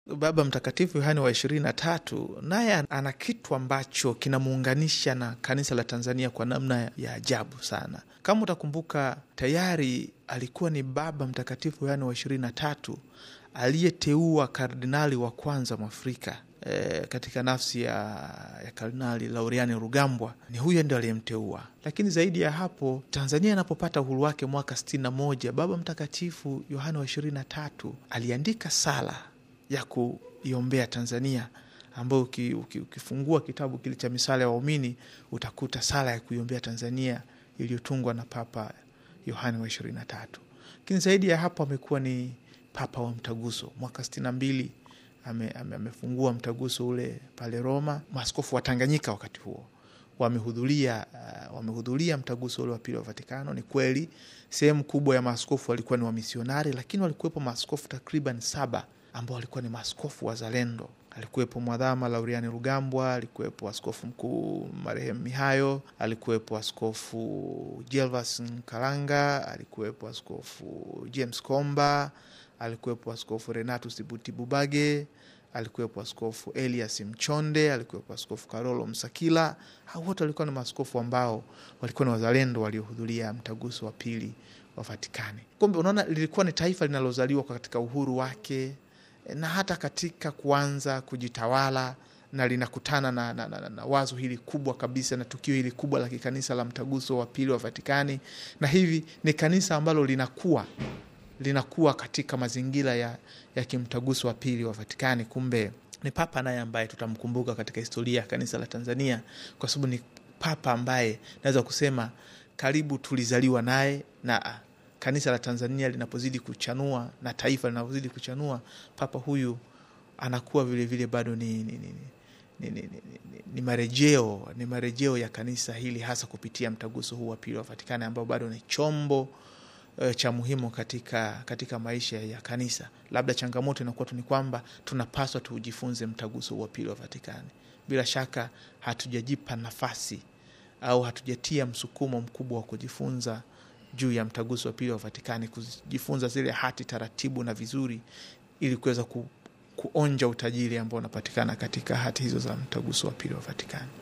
Baba Mtakatifu Yohane wa ishirini na tatu naye ana kitu ambacho kinamuunganisha na kanisa la Tanzania kwa namna ya ajabu sana. Kama utakumbuka, tayari alikuwa ni Baba Mtakatifu Yohane wa ishirini na tatu aliyeteua kardinali wa kwanza Mwafrika e, katika nafsi ya, ya Kardinali Lauriani Rugambwa. Ni huyo ndio aliyemteua. Lakini zaidi ya hapo, Tanzania inapopata uhuru wake mwaka sitini na moja Baba Mtakatifu Yohane wa ishirini na tatu aliandika sala ya kuiombea Tanzania ambayo uki, uki, ukifungua kitabu kile cha misala ya waumini utakuta sala ya kuiombea Tanzania iliyotungwa na Papa Yohane wa ishirini na tatu. Lakini zaidi ya hapo amekuwa ni papa wa mtaguso. Mwaka sitini na mbili ame, ame, amefungua mtaguso ule pale Roma. Maaskofu wa Tanganyika wakati huo wamehudhuria uh, wamehudhuria mtaguso ule wa pili wa Vatikano. Ni kweli sehemu kubwa ya maaskofu walikuwa ni wamisionari, lakini walikuwepo maaskofu takriban saba ambao walikuwa ni maaskofu wazalendo. Alikuwepo Mwadhama Lauriani Rugambwa, alikuwepo askofu mkuu marehemu Mihayo, alikuwepo askofu Jelvas Kalanga, alikuwepo askofu James Komba, alikuwepo askofu Renatus Butibubage, alikuwepo askofu Elias Mchonde, alikuwepo askofu Karolo Msakila. Hao wote walikuwa ni maaskofu ambao walikuwa ni wazalendo waliohudhuria mtaguso wa pili wa Vatikani. Kumbe unaona, lilikuwa ni taifa linalozaliwa katika uhuru wake na hata katika kuanza kujitawala na linakutana na, na, na, na wazo hili kubwa kabisa na tukio hili kubwa la kikanisa la mtaguso wa pili wa Vatikani, na hivi ni kanisa ambalo linakuwa linakuwa katika mazingira ya, ya kimtaguso wa pili wa Vatikani. Kumbe ni papa naye ambaye tutamkumbuka katika historia ya kanisa la Tanzania, kwa sababu ni papa ambaye naweza kusema karibu tulizaliwa naye na kanisa la Tanzania linapozidi kuchanua na taifa linapozidi kuchanua, papa huyu anakuwa vilevile vile bado ni, ni, ni, ni, ni, ni, ni marejeo ni marejeo ya kanisa hili hasa kupitia mtaguso huu wa pili wa Vatikani ambao bado ni chombo e, cha muhimu katika, katika maisha ya kanisa. Labda changamoto inakuwa tu ni kwamba tunapaswa tujifunze mtaguso huu wa pili wa Vatikani. Bila shaka hatujajipa nafasi au hatujatia msukumo mkubwa wa kujifunza juu ya mtaguso wa pili wa Vatikani, kujifunza zile hati taratibu na vizuri, ili kuweza ku, kuonja utajiri ambao unapatikana katika hati hizo za mtaguso wa pili wa Vatikani.